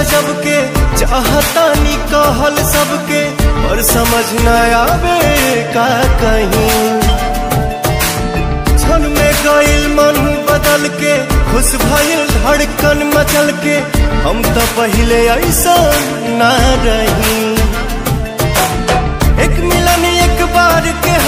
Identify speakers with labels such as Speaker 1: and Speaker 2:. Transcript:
Speaker 1: गजब के चाहतानी कहल सबके और समझ न आवे का कहीं क्षण में गईल मन बदल के खुश भइल धड़कन मचल के हम तो पहले ऐसा ना रही एक मिलन एक बार के